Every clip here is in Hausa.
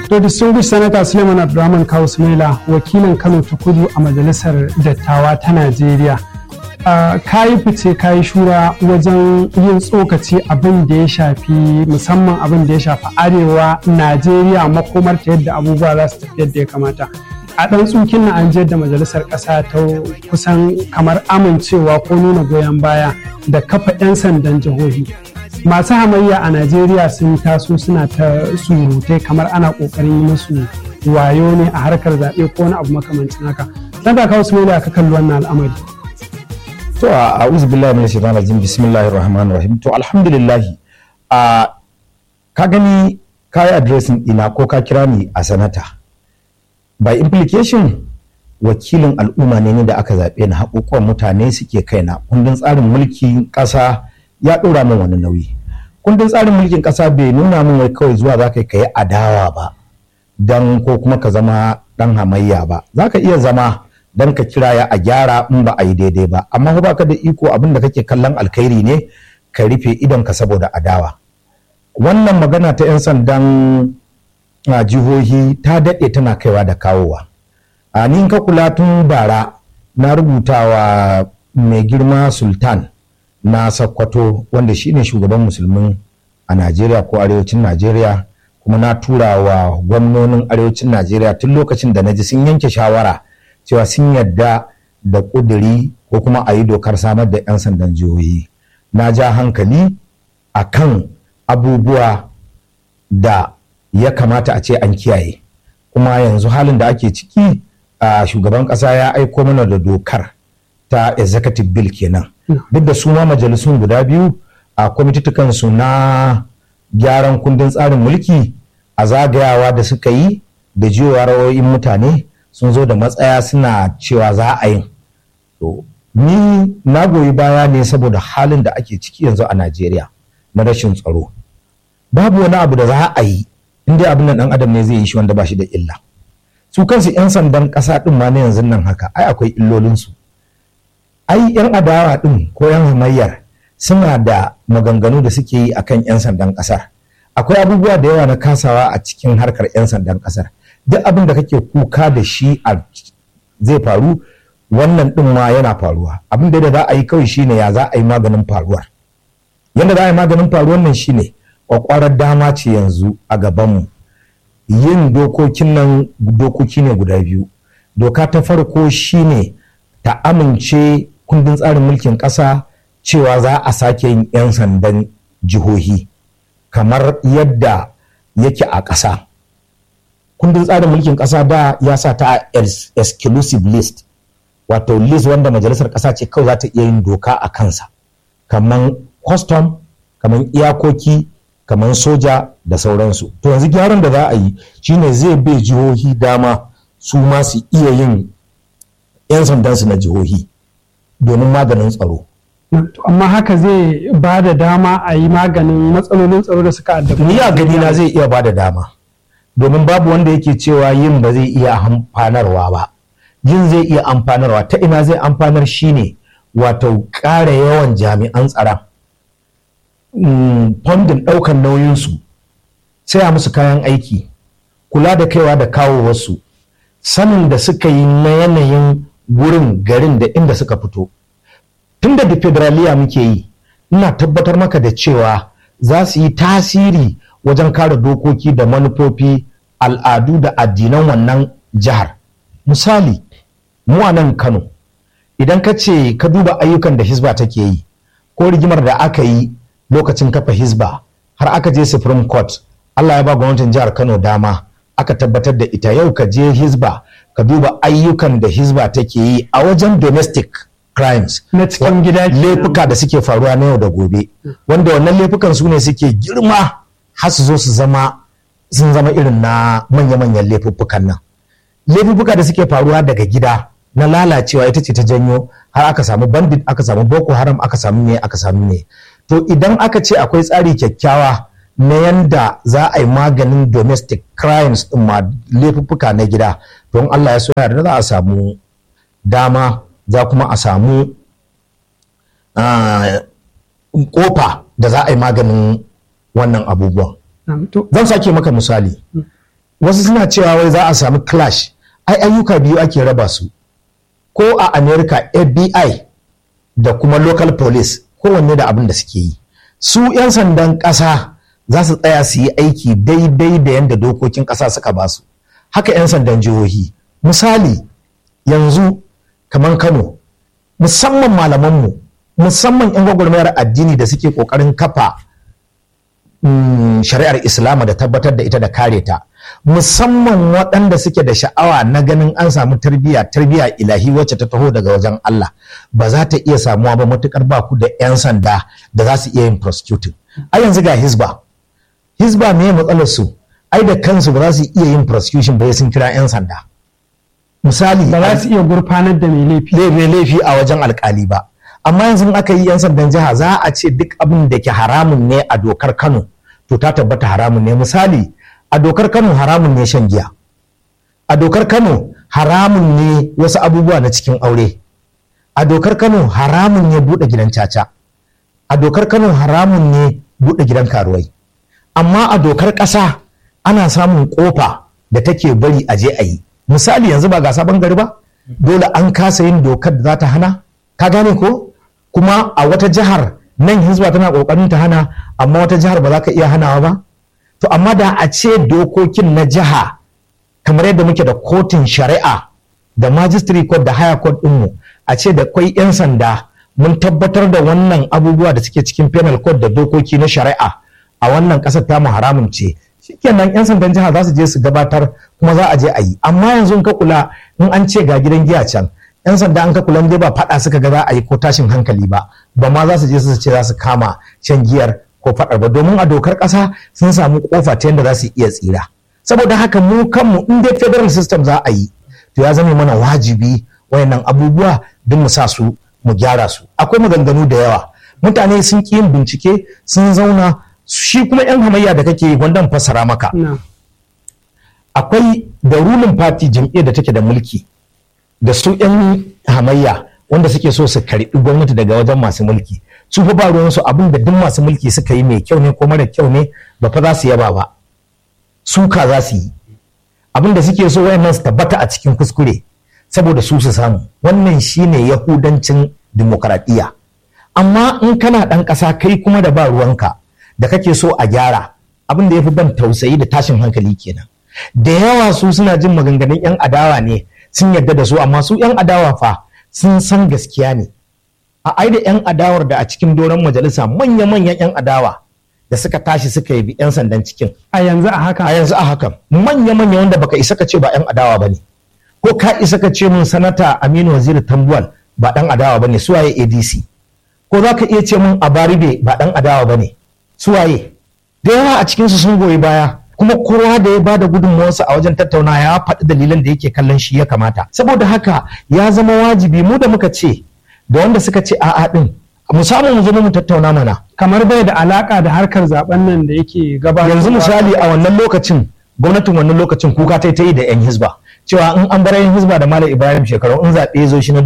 To distinguished Senator Suleiman Abdulrahman Kawu Sumaila wakilin Kano ta Kudu a Majalisar Dattawa ta Najeriya. ka yi fice ka yi shura wajen yin tsokaci abin da ya shafi musamman abin da ya shafi arewa Najeriya makomar ta yadda abubuwa za su tafi yadda ya kamata. A ɗan tsukin na an da majalisar ƙasa ta kusan kamar amincewa ko nuna goyon baya da kafa 'yan sandan jihohi. masu hamayya a najeriya sun taso suna ta surutai kamar ana kokarin yi musu wayo ne a harkar zaɓe ko wani abu makamancin haka dan ka kawo su ka kalli wannan al'amari to a a'udhu billahi minash shaitanir rajim bismillahir rahmanir rahim to alhamdulillah a ka gani ka yi addressing ina ko ka kira ni a sanata by implication wakilin al'umma ne da aka zaɓe na haƙoƙon mutane suke kaina kundin tsarin mulkin ƙasa ya ɗora min wani nauyi kundin tsarin mulkin ƙasa bai nuna min wai kawai zuwa za ka yi adawa ba don ko kuma ka zama ɗan hamayya ba za ka iya zama don ka kiraya a gyara in ba a yi daidai ba amma ba ka da iko abin da kake kallon alkhairi ne ka rufe idon ka saboda adawa wannan magana ta 'yan sandan jihohi ta daɗe tana kaiwa da kawowa a ni ka kula tun bara na rubuta wa mai girma sultan na Sokoto wanda shine shugaban musulmin a Najeriya ko arewacin Najeriya kuma na tura wa gwamnonin arewacin Najeriya tun lokacin da na ji sun yanke shawara cewa sun yadda da ƙuduri ko kuma a yi dokar samar da 'yan sandan jihohi na ja hankali a kan abubuwa da ya kamata a ce an kiyaye kuma yanzu halin da ake ciki a shugaban ƙasa ya aiko mana da dokar ta executive bill kenan duk da su ma majalisun guda biyu a kwamitutukansu na gyaran kundin tsarin mulki a zagayawa da suka yi da jiyowa rawoyin mutane sun zo da matsaya suna cewa za a yi to ni na goyi baya ne saboda halin da ake ciki yanzu a najeriya na rashin tsaro babu wani abu da za a yi inda abin nan dan adam ne zai yi shi wanda ba shi da illa su kansu 'yan sandan ƙasa ɗin ma na yanzu nan haka ai akwai illolinsu ai yan adawa din ko yan hamayyar suna da maganganu da suke yi akan yan sandan kasar akwai abubuwa da yawa na kasawa a cikin harkar yan sandan kasar duk abin da kake kuka da shi a zai faru wannan din ma yana faruwa abin da za a yi kawai shine ya za a yi maganin faruwar yadda za a yi maganin faruwar nan shine kwakwarar dama ce yanzu a gabanmu yin dokokin nan dokoki ne guda biyu doka ta farko shine ta amince kundin tsarin mulkin ƙasa cewa za a sake yin 'yan sandan jihohi kamar yadda yake a ƙasa. Kundin tsarin mulkin ƙasa da ya sa ta exclusive list, wato list wanda majalisar ƙasa ce kawai za ta iya yin doka a kansa, kamar custom, kamar iyakoki, kamar soja da sauransu. To yanzu gyaran da za a yi shine zai bai jihohi dama su ma su iya yin 'yan sandansu na jihohi. domin maganin tsaro. amma haka zai ba da dama a yi maganin matsalolin tsaro da suka addabi ni a gani na zai iya ba da dama domin babu wanda yake cewa yin ba zai iya amfanarwa ba yin zai iya amfanarwa ta ina zai amfanar shine wato ƙara yawan jami'an tsaron fondin ɗaukar nauyinsu saya musu kayan aiki kula da kaiwa da kawo wasu sanin da suka yi na yanayin wurin garin da inda suka fito tun da federaliya muke yi ina tabbatar maka da cewa za su yi tasiri wajen kare dokoki da manufofi al'adu da addinan wannan jihar misali mu a nan kano idan ka ce ka duba ayyukan da hisba take yi ko rigimar da aka yi lokacin kafa hisba har aka je supreme court allah ya ba gwamnatin jihar kano dama aka tabbatar da ita yau ka je hisba ka duba ayyukan da hizba take yi a wajen domestic crimes na cikin gida laifuka da suke faruwa na yau da gobe wanda wannan laifukan su ne suke girma har su zo su zama sun zama irin na manya-manyan laifuffukan nan laifuffuka da suke faruwa daga gida na lalacewa ita ce ta janyo har aka samu bandit aka samu boko haram aka samu ne aka samu ne to idan aka ce akwai tsari kyakkyawa na yanda za a yi maganin domestic crimes din ma laifuffuka na gida don Allah ya so da za a samu dama za kuma a samu kofa da za a yi maganin wannan abubuwan zan sake maka misali wasu suna cewa wai za a samu clash ai ayyuka biyu ake raba su ko a america fbi da kuma local police kowanne da abin da suke yi su 'yan sandan ƙasa za su tsaya su yi aiki daidai da yadda dokokin ƙasa suka ba su haka 'yan sandan jihohi misali yanzu kamar kano musamman malamanmu musamman 'yan gwagwarmayar addini da suke ƙoƙarin kafa shari'ar islama da tabbatar da ita da kare ta musamman waɗanda suke da sha'awa na ganin an samu tarbiyya tarbiyya ilahi wacce ta taho daga wajen Allah ba za ta iya samuwa ba matukar ba ku da 'yan sanda da za su iya yin prosecuting a yanzu ga hisba hisba me matsalar su ai da kansu ba za su iya yin prosecution ba sun kira 'yan sanda misali ba za su iya gurfanar da mai laifi mai laifi a wajen alkali ba amma yanzu aka yi 'yan sandan jiha za a ce duk abin da ke haramun ne a dokar Kano to ta tabbata haramun ne misali a dokar Kano haramun ne shan giya a dokar Kano haramun ne wasu abubuwa na cikin aure a dokar Kano haramun ne buɗe gidan caca a dokar Kano haramun ne buɗe gidan karuwai amma a dokar ƙasa ana samun ƙofa da take bari a je a yi misali yanzu ba ga sabon gari ba dole an kasa yin dokar da za ta hana ka gane ko kuma a wata jihar nan hizba tana ƙoƙarin ta hana amma wata jihar ba za ka iya hanawa ba to amma da a ce dokokin na jiha kamar yadda muke da kotun shari'a da magistrate court da higher court ɗinmu a ce da kwai 'yan sanda mun tabbatar da wannan abubuwa da suke cikin penal code da dokoki na shari'a a wannan ƙasar tamu haramun ce shikenan 'yan sandan jiha za su je su gabatar kuma za a je a yi amma yanzu in ka kula in an ce ga gidan giya can 'yan sanda an ka kula dai ba faɗa suka ga za a yi ko tashin hankali ba ba ma za su je su ce za su kama shan giyar ko faɗar ba domin a dokar ƙasa sun samu kofa ta yadda za su iya tsira saboda haka mu kanmu in dai federal system za a yi to ya zama mana wajibi wayannan abubuwa duk mu sa su mu gyara su akwai maganganu da yawa mutane sun ƙi yin bincike sun zauna shi kuma yan hamayya da kake wanda fassara maka akwai da ruling party jam'iyyar da take da mulki da su yan hamayya wanda suke so su karɓi gwamnati daga wajen masu mulki su fa ba ruwansu abin da duk masu mulki suka yi mai kyau ne ko mara kyau ne ba fa za su yaba ba suka za su yi abin da suke so wayannan su tabbata a cikin kuskure saboda su su samu wannan shine yahudancin dimokuraɗiyya amma in kana ɗan ƙasa kai kuma da ba ruwanka da kake so a gyara abin da ya fi ban tausayi da tashin hankali kenan da yawa su suna jin maganganun 'yan adawa ne sun yarda da su amma su 'yan adawa fa sun san gaskiya ne a ai da 'yan adawar da a cikin doron majalisa manya-manyan 'yan adawa da suka tashi suka yi 'yan sandan cikin a yanzu a haka a yanzu a hakan manya-manya wanda baka isa ka ce ba 'yan adawa ba ne ko ka isa ka ce mun sanata aminu waziri tambuwal ba dan adawa ba ne suwaye adc ko za ka iya ce mun abaribe ba dan adawa ba ne suwaye da yawa a cikinsu sun goyi baya kuma kowa da ya bada gudunmawarsa a wajen tattauna ya faɗi dalilan da yake kallon shi ya kamata saboda haka ya zama wajibi mu da muka ce da wanda suka ce a'a din mu samu mu zama mu tattauna mana kamar bai da alaka da harkar zaben nan da yake gabatar yanzu misali a wannan lokacin gwamnatin wannan lokacin kuka ta ta yi da yan hizba cewa in an bar yan hizba da malam ibrahim shekaru in zaɓe zo shi na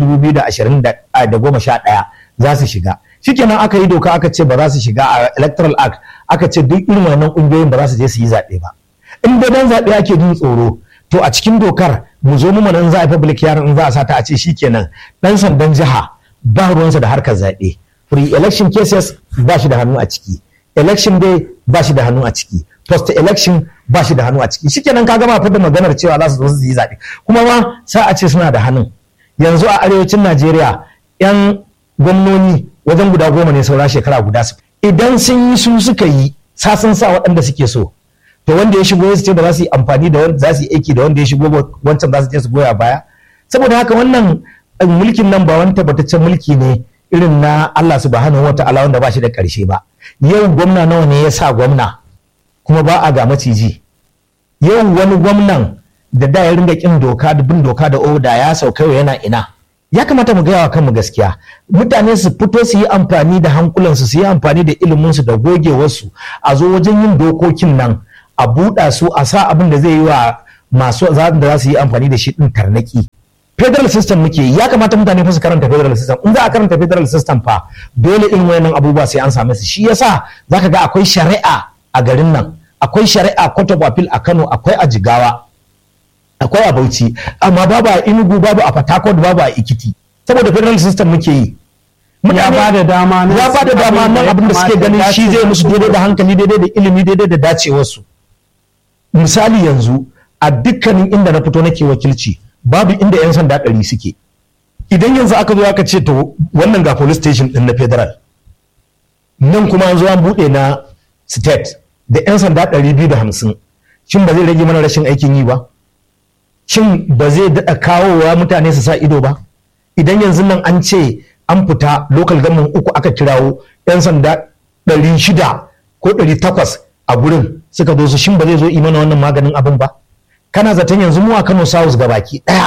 2021 za su shiga shikenan aka yi doka aka ce ba za su shiga a electoral act aka ce duk irin wannan kungiyoyin ba za su je su yi zaɓe ba in dai dan zaɓe ake jin tsoro to a cikin dokar mu zo mu nan za a public yaron in za a sata a ce shikenan dan sandan jiha ba ruwansa da harkar zaɓe free election cases ba shi da hannu a ciki election day ba shi da hannu a ciki post election ba shi da hannu a ciki shikenan ka gama da maganar cewa za su zo su yi zaɓe kuma ma sa a ce suna da hannun yanzu a arewacin Najeriya yan gwamnoni wajen guda goma ne saura shekara guda su idan sun yi su suka yi sasan sa waɗanda suke so to wanda ya shigo ya ce ba za su yi amfani da wanda za su yi aiki da wanda ya shigo wancan za su je su goya baya saboda haka wannan mulkin nan ba wani tabbataccen mulki ne irin na Allah subhanahu wata'ala wanda ba shi da ƙarshe ba yau gwamna nawa ne ya sa gwamna kuma ba a ga maciji yau wani gwamnan da da ya ringa kin doka da bin doka da oda ya sauka yana ina ya kamata mu gaya wa kanmu gaskiya mutane su fito su yi amfani da hankulansu su yi amfani da iliminsu da gogewarsu a zo wajen yin dokokin nan a buɗa su a sa abin da zai yi wa masu da za su yi amfani da shi ɗin tarnaki federal system muke ya kamata mutane fa su karanta federal system in za a karanta federal system fa dole irin wayannan abubuwa sai an same su shi yasa zaka ga akwai shari'a a garin nan akwai shari'a court of appeal a Kano akwai a Jigawa akwai a Bauchi amma babu a Enugu babu a Port Harcourt babu a Ikiti saboda federal system muke yi ya ba da dama ya ba da dama nan abin da suke ganin shi zai musu daidai da hankali daidai da ilimi daidai da dacewarsu misali yanzu a dukkanin inda na fito nake wakilci babu inda 'yan sanda ɗari suke idan yanzu aka zo aka ce to wannan ga police station ɗin na federal nan kuma an zo an buɗe na state da 'yan sanda ɗari biyu da hamsin shin ba zai rage mana rashin aikin yi ba shin ba zai daɗa kawowa mutane su sa ido ba idan yanzu nan an ce an fita local government uku aka kirawo 'yan sanda ɗari shida ko ɗari takwas a gurin suka zo su shin ba zai zo mana wannan maganin abin ba kana zaton yanzu mu a Kano South ga baki ɗaya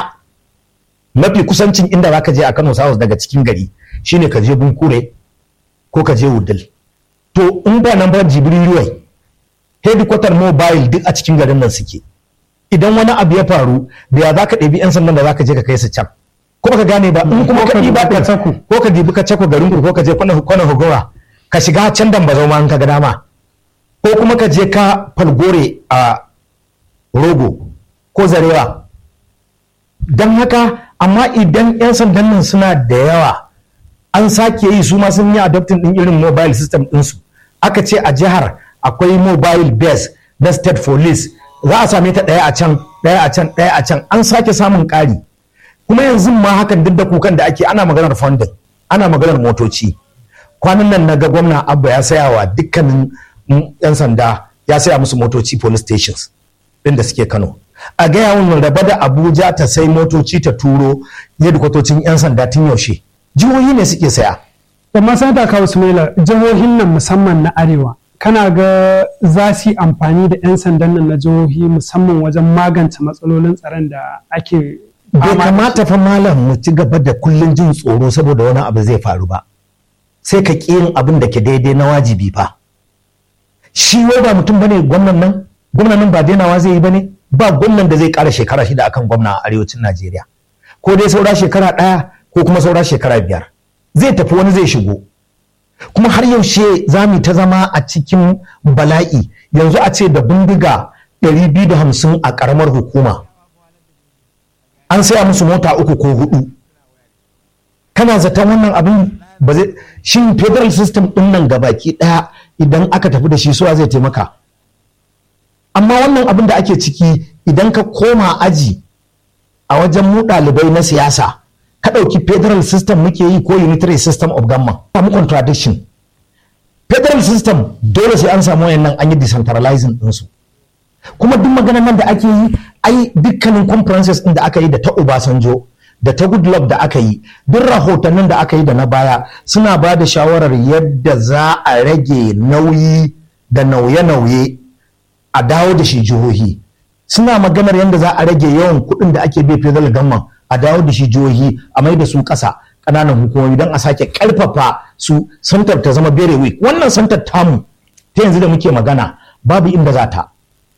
mafi kusancin inda zaka je a Kano South daga cikin gari shine ka je Bunkure ko ka je Wudil to in ba nan ba Jibriluwai headquarter mobile duk a cikin garin nan suke idan wani abu ya faru da ya zaka ɗebi 'yan sandan da zaka je ka kai su can ko ka gane ba in kuma ka ɗiba ka cako ko ka dibi ka cako garin ku ko ka je kwana kwana hugowa ka shiga can dan bazau ma in ka ga dama ko kuma ka je ka falgore a rogo ko zarewa don haka amma idan 'yan sandan nan suna da yawa an sake yi su ma sun yi adopting din irin mobile system ɗinsu aka ce a jihar akwai mobile base na state police za a same ta ɗaya a can ɗaya a can ɗaya a can an sake samun ƙari kuma yanzu ma hakan duk da kukan da ake ana maganar funding ana maganar motoci kwanan nan na ga gwamna abba ya saya wa dukkanin yan sanda ya saya musu motoci police stations din da suke kano a gaya wani raba da abuja ta sai motoci ta turo kwatocin yan sanda tun yaushe jihohi ne suke saya amma sanata kawo sumaila jihohin nan musamman na arewa kana ga za su yi amfani da 'yan sandan nan na jihohi musamman wajen magance matsalolin tsaron da ake bai kamata fa malam mu ci gaba da kullun jin tsoro saboda wani abu zai faru ba sai ka ƙi yin abin da ke daidai na wajibi fa shi wai ba mutum bane gwamnan nan gwamnan nan ba dainawa zai yi bane ba gwamnan da zai ƙara shekara shida akan gwamna a arewacin Najeriya ko dai saura shekara ɗaya ko kuma saura shekara biyar zai tafi wani zai shigo kuma har yaushe za mu ta zama a cikin bala'i yanzu a ce da bindiga 250 a ƙaramar hukuma an saya musu mota uku ko hudu kana zaton wannan abin ba zai shin federal system din nan gabaki daya idan aka tafi da shi suwa zai taimaka amma wannan abin da ake ciki idan ka koma aji a wajen mu ɗalibai na siyasa ka ɗauki federal system muke yi ko unitary system of government samu contradiction federal system dole sai an samu wayannan an yi decentralizing ɗinsu kuma duk maganar nan da ake yi ai dukkanin conferences din da aka yi da ta Obasanjo da ta Goodluck da aka yi duk rahotannin da aka yi da na baya suna ba da shawarar yadda za a rage nauyi da nauye-nauye a dawo da shi jihohi suna maganar yadda za a rage yawan kuɗin da ake bai federal government a dawo da shi jihohi a mai da su ƙasa ƙananan hukumomi don a sake ƙarfafa su santar ta zama very weak wannan santar tamu ta yanzu da muke magana babu inda za ta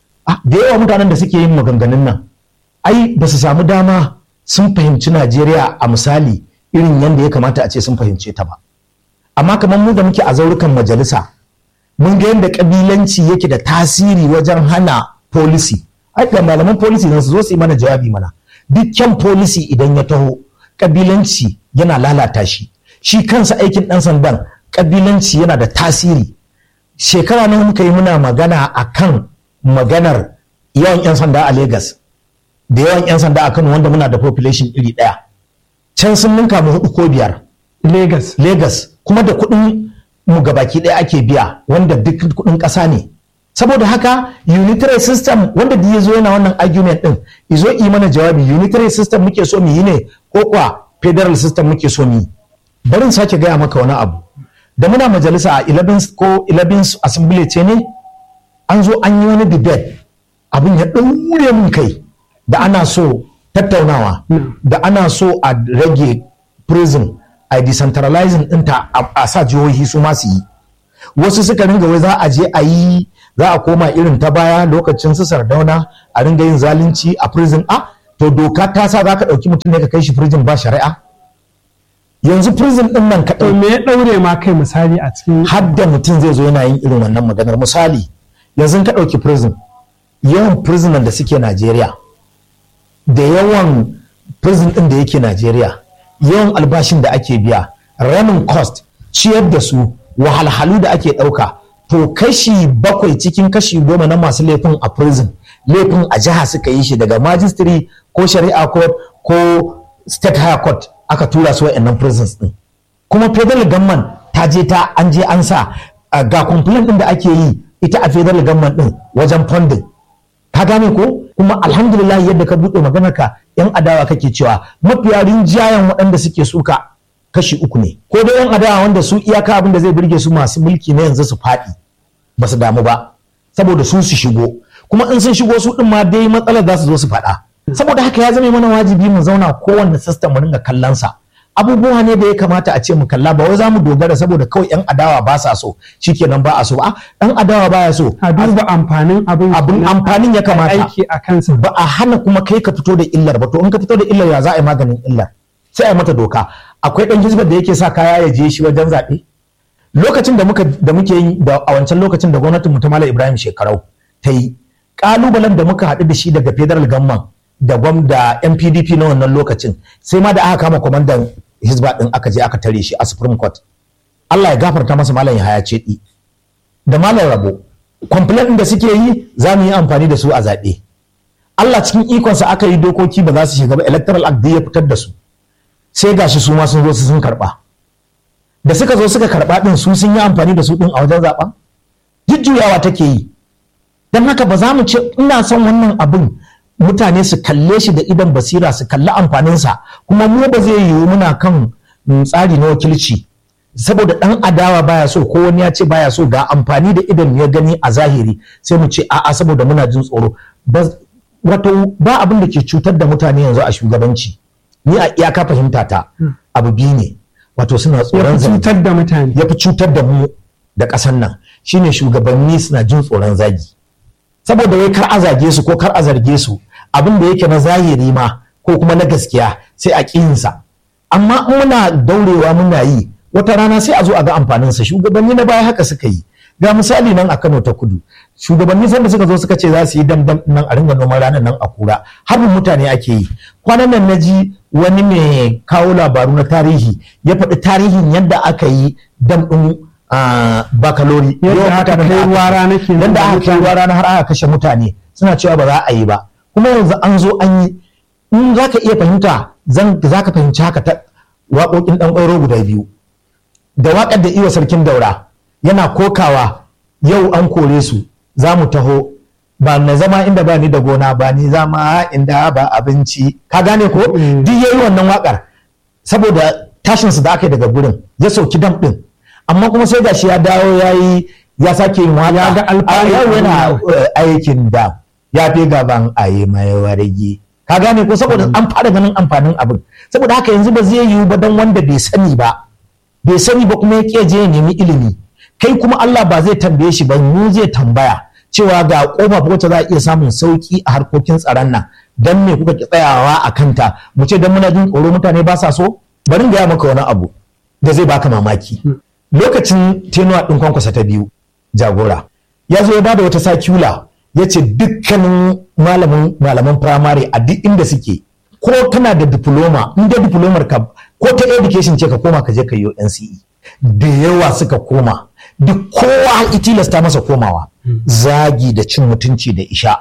da yawa mutanen da suke yin maganganun nan ai ba su samu dama sun fahimci najeriya a misali irin yadda ya kamata a ce sun fahimce ta ba amma kamar mu da muke a zaurukan majalisa mun ga yadda kabilanci yake da tasiri wajen hana policy ai ga malaman policy nan su zo su yi mana jawabi mana dukkan policy idan ya taho kabilanci yana lalata shi shi kansa aikin dan sandan kabilanci yana da tasiri shekara nan muka yi muna magana akan maganar yawan 'yan sanda a Legas da yawan 'yan sanda a Kano wanda muna da population iri ɗaya. Can sun ninka mu hudu ko biyar. Legas. Legas kuma da kuɗin mu gabaki ɗaya ake biya wanda duk kuɗin ƙasa ne. Saboda haka unitary system wanda da ya zo yana wannan argument ɗin izo yi mana jawabi unitary system muke so mu yi ne ko kwa federal system muke so mu yi. Barin sake gaya maka wani abu. Da muna majalisa a 11 ko 11 assembly ce ne an zo an yi wani debate abin ya ɗaure min kai da ana so tattaunawa da ana so a rage prison a decentralizing ɗinta a sa jihohi su masu yi wasu suka ringa wai za a je a yi za a koma irin ta baya lokacin su sardauna a ringa yin zalunci a prison a to doka ta sa za ka ɗauki mutum ne ka kai shi prison ba shari'a yanzu prison ɗin nan ka me ya ɗaure ma kai misali a cikin har da mutum zai zo yana yin irin wannan maganar misali yanzu ka ɗauki prison yawan prisoner da suke Najeriya da yawan prison ɗin da yake Najeriya yawan albashin da ake biya running cost ciyar da su wahalhalu da ake ɗauka to kashi bakwai cikin kashi goma na masu laifin a prison laifin a jiha suka yi shi daga magistrate ko shari'a court ko state high court aka tura su wa'annan prisons ɗin kuma federal government ta je ta an je an sa uh, ga complaint ɗin da ake yi ita a federal government ɗin wajen funding ka gane ko kuma alhamdulillah yadda ka buɗe maganar ka yan adawa kake cewa mafiya rinjayen waɗanda suke suka kashi uku ne ko dai yan adawa wanda su iyaka abin da zai burge su masu mulki na yanzu su faɗi ba su damu ba saboda su su shigo kuma in sun shigo su ɗin ma dai matsalar za su zo su faɗa saboda haka ya zama mana wajibi mu zauna kowanne system mu dinga kallon sa abubuwa ne da ya kamata a ce mu kalla ba wai za mu dogara saboda kawai yan adawa ba sa so shikenan ba a so ba dan adawa baya so a duba amfanin abin abin amfanin ya kamata aiki a kansa ba a hana kuma kai ka fito da illar ba to in ka fito da illar ya za a yi maganin illar sai a yi mata doka akwai dan hizbar da yake sa kaya ya je shi wajen zaɓe lokacin da muka da muke yi da a wancan lokacin da gwamnatin mu ta Malam Ibrahim Shekarau ta yi kalubalen da muka haɗu da shi daga federal government da gwam da NPDP na wannan lokacin sai ma da aka kama kwamandan hizba din aka je aka tare shi a Supreme Court Allah ya gafarta masa Malam Yahaya Cedi da Malam Rabo complaint din da suke yi za mu yi amfani da su a zaɓe Allah cikin ikonsa aka yi dokoki ba za su shiga ba electoral act ya fitar da su sai gashi su ma sun zo su sun karba da suka zo suka karba din su sun yi amfani da su din a wajen zaben jujjuyawa take yi don haka ba za mu ce ina son wannan abin mutane su kalle shi da idan basira su kalli amfaninsa kuma mu ba zai yiwu muna kan tsari na wakilci saboda dan adawa baya so ko wani ya ce baya so ga amfani da idan ya gani a zahiri sai mu ce a'a saboda muna jin tsoro wato ba abin da ke cutar da mutane yanzu a shugabanci ni a iyaka fahimta ta abu biyu ne wato suna tsoron ya fi cutar da mutane ya fi cutar da mu da ƙasar nan shine shugabanni suna jin tsoron zagi saboda wai kar a zage su ko kar a zarge su abin da yake na zahiri ma ko kuma na gaskiya sai a ƙiyinsa amma in muna daurewa muna yi wata rana sai a zo a ga amfaninsa shugabanni na baya haka suka yi ga misali nan a Kano ta kudu shugabanni sanda suka zo suka ce za su yi damdam nan a ringa noman ranar nan a kura harbin mutane ake yi kwanan nan na ji wani mai kawo labaru na tarihi ya faɗi tarihin yadda aka yi dam ɗin bakalori Yadda aka kai ruwa rana kenan yadda da aka kai mutane. ruwa rana har aka kashe mutane suna cewa ba za a yi ba kuma yanzu an zo an yi in za ka iya fahimta za ka fahimci haka ta waƙoƙin ɗan ƙwairo guda biyu da waƙar da iwa sarkin daura yana kokawa yau an kore su za mu taho ba na zama inda ba ni da gona ba ni zama inda ba abinci ka gane ko Mm. duk yayi wannan waƙar saboda tashin su da aka yi daga gurin ya sauki dam ɗin amma kuma sai gashi ya dawo ya yi ya sake yin waƙa Ya ga alfanu A yau yana abin eh, aikin dam ya fi gaban a yi mai wargi ka gane ko saboda an fara ganin amfanin abin saboda haka yanzu ba zai yiwu ba don wanda bai sani ba bai sani ba kuma ya ƙi je ya nemi ilimi kai kuma Allah ba zai tambaye shi ba mu zai tambaya cewa ga kofa wacce za a iya samun sauki a harkokin tsaron nan dan me kuka ki tsayawa a kanta mu ce dan muna jin tsoro mutane ba sa so bari in gaya maka wani abu da zai baka mamaki lokacin tenuwa ɗin kwankwasa ta biyu jagora ya zo ya bada wata sakula ya ce dukkanin malamin malaman firamare a duk inda suke ko kana da diploma in da diplomar ka ko ta education ce ka koma ka je ka yi NCE da yawa suka koma duk kowa ya tilasta masa komawa zagi da cin mutunci da isha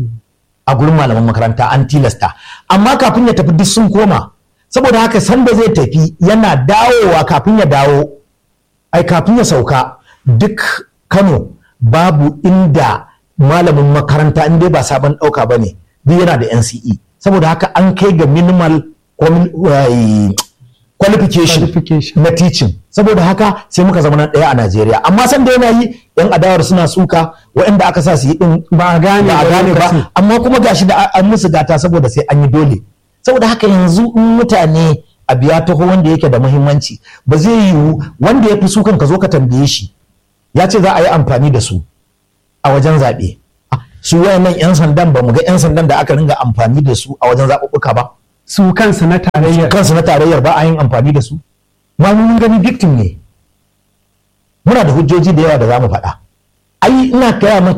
a gurin malaman makaranta an tilasta amma kafin ya tafi duk sun koma saboda haka sanda zai tafi yana dawowa kafin ya dawo ai kafin ya sauka duk kano babu inda malamin makaranta in dai ba sabon ɗauka ba ne duk yana da NCE saboda haka an kai ga minimal quali- eh, qualification Qualification. na teaching saboda haka sai muka zama na ɗaya a Najeriya amma san da yana yi yan adawar suna suka waɗanda aka sa su yi din Ba a gane ba a ba gane lokacin. ba amma kuma gashi da an musu gata saboda sai an yi dole saboda haka yanzu in mutane a biya taho wanda yake da muhimmanci ba zai yiwu wanda ya fi sukan ka zo ka tambaye shi ya ce za a yi amfani da su a wajen zaɓe Ah, su wayannan 'yan sandan ba mu ga 'yan sandan da aka ringa amfani da su a wajen zaɓuɓɓuka ba su kansu na tarayyar kansu na tarayyar ba a yin amfani da su ma mun gani victim ne muna da hujjoji da yawa da za mu faɗa ai ina gaya maka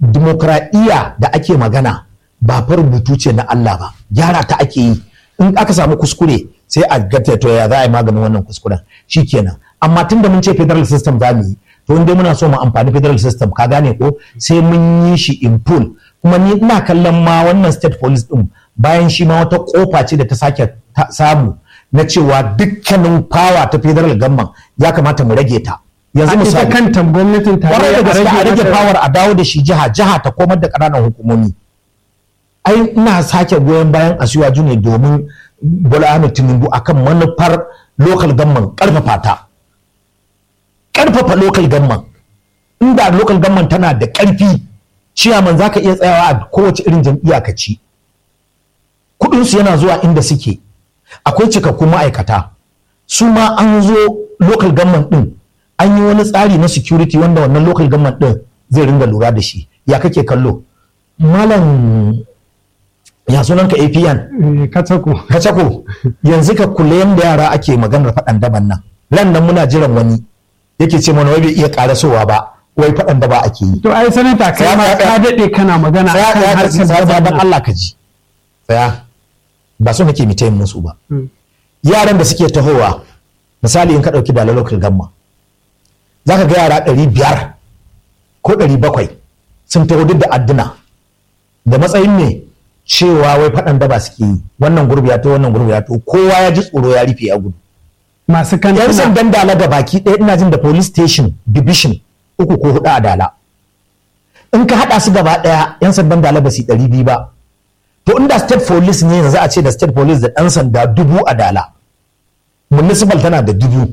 dimokuraɗiyya da ake magana ba fa rubutu ce na Allah ba gyara ta ake yi in aka samu kuskure sai a gata to ya za a yi maganin wannan kuskuren shikenan amma tun da mun ce federal system za mu yi to inda muna so mu amfani federal system ka gane ko sai mun yi shi in full kuma ni ina kallon ma wannan state police din bayan shi ma wata kofa ce da ta sake samu na cewa dukkanin power ta federal government ya kamata mu rage ta yanzu misali kanta gwamnatin tarayya a rage power a dawo da shi jiha jiha ta komar da ƙananan hukumomi ai ina sake goyon bayan asiwaju ne domin Bola Ahmed Tinubu akan manufar local government karfafa ta karfafa local government inda local government tana da karfi ciyaman zaka iya tsayawa a kowace irin jam'iyya ka ci kudin su yana zuwa inda suke akwai cikakkun ma'aikata su ma an zo local government din an yi wani tsari na security wanda wannan local government din zai ringa lura da shi ya kake kallo malam ya sunan ka APN kacako kacako yanzu ka kula yanda yara ake maganar faɗan daban nan ran nan muna jiran wani yake ce mana wai bai iya karasowa ba wai faɗan daba ake yi to ai sanata kai ma ka dade kana magana akan harkar daban Allah ka ji tsaya ba so nake mitayin musu ba yaran da suke tahowa misali in ka ɗauki dalar local gamma za ka ga yara ɗari biyar ko ɗari bakwai sun taho duk da adduna da matsayin ne cewa wai faɗan daba suke yi wannan gurbi ya to wannan gurbi ya to kowa ya ji tsoro ya rufe a gudu masu kan yan sandan dala da baki ɗaya ina jin da police station division uku ko hudu a dala in ka haɗa su gaba ɗaya yan sandan dala ba su ɗari biyu ba to inda state police ne yanzu a ce da state police da ɗan sanda dubu a dala municipal tana da dubu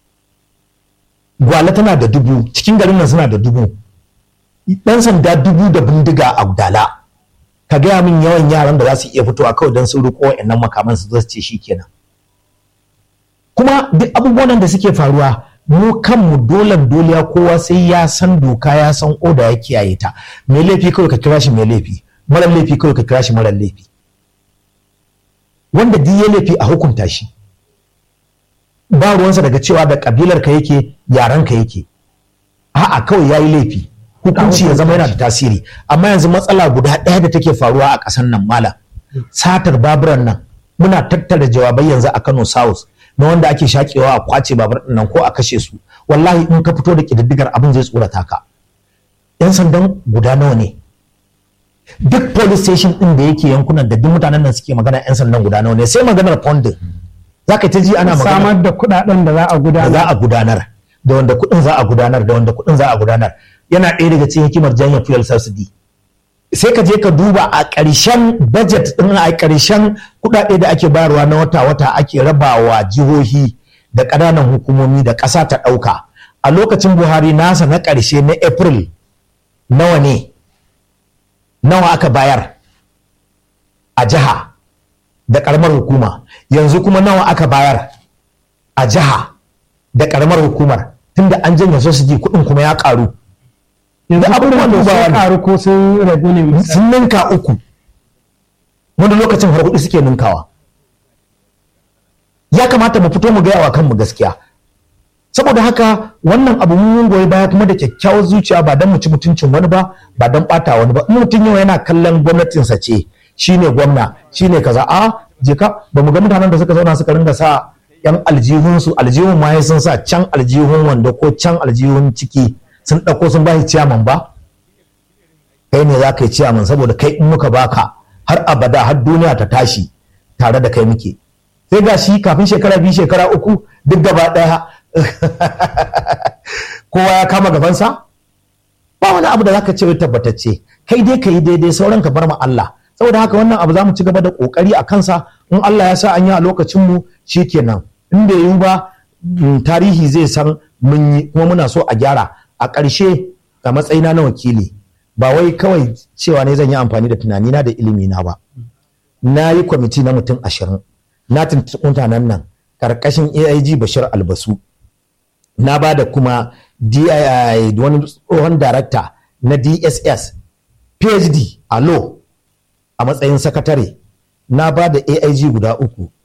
gwale tana da dubu cikin garin nan suna da dubu ɗan sanda dubu da bindiga a dala ka gaya min yawan yaran da za su iya fitowa kawai don sun riko wa'annan makaman su zo ce shi kenan kuma duk abubuwan da suke faruwa mu kanmu dolan doliya kowa sai ya san doka ya san oda ya kiyaye ta mai laifi kawai ka kira shi mai laifi mara laifi kawai ka kira shi mara laifi wanda duk ya laifi a hukunta shi ba ruwansa daga cewa da kabilar ka yake yaran ka yake a'a kawai yayi laifi hukunci ya zama yana da tasiri amma yanzu matsala guda ɗaya da take faruwa a ƙasar nan mala satar baburan nan muna tattara jawabai yanzu a Kano South na wanda ake shakewa a kwace babur nan ko a kashe su wallahi in ka fito da kididdigar abin zai tsorata ka yan sandan guda nawa ne duk police station din da yake yankunan da duk mutanen nan suke magana yan sandan guda nawa ne sai maganar funding za ka ta ji ana magana samar da kuɗaɗen da za a gudanar za a gudanar da wanda kuɗin za a gudanar da wanda kuɗin za a gudanar yana ɗaya daga cikin hikimar janye fuel subsidy sai ka je ka duba a ƙarshen budget ɗin a ƙarshen kuɗaɗe da ake bayarwa na wata-wata ake rabawa jihohi da ƙananan hukumomi da ƙasa ta ɗauka a lokacin buhari nasa na ƙarshe na april nawa ne nawa aka bayar a jiha da ƙaramar hukuma yanzu kuma nawa aka bayar a jiha da ƙaramar hukumar tunda an janye subsidy kuɗin kuma ya ƙaru yanzu abubuwan da sun karu ko sun ragu ne sun ninka uku wani lokacin har hudu suke ninkawa ya kamata mu fito mu gaya wa kanmu gaskiya saboda haka wannan abu mun goyi baya kuma da kyakkyawar zuciya ba don mu ci mutuncin wani ba ba don bata wani ba in mutum yau yana kallon gwamnatinsa ce shine gwamna shine kaza a je ka ba mu ga mutanen da suka zauna suka ringa sa yan aljihunsu aljihun ma sun sa can aljihun wanda ko can aljihun ciki sun ɗauko sun ba shi ciyaman ba kai ne za ka yi ciyaman saboda kai in muka baka har abada har duniya ta tashi tare da kai muke sai ga shi kafin shekara biyu shekara uku duk gaba ɗaya kowa ya kama gabansa ba wani abu da zaka ce tabbatacce kai dai ka yi daidai sauran ka bar ma Allah saboda haka wannan abu za mu ci gaba da kokari a kansa in Allah ya sa an yi a lokacin mu shikenan in bai yiwu ba tarihi zai san mun yi kuma muna so a gyara a ƙarshe a matsayina na wakili ba wai kawai cewa ne zan yi amfani da tunanina da ilimina ba na yi kwamiti na mutum ashirin na tuntuɓi mutanen nan ƙarƙashin aig bashir albasu na ba da kuma DII wani tsohon darakta na dss phd a law a matsayin sakatare na ba da aig guda uku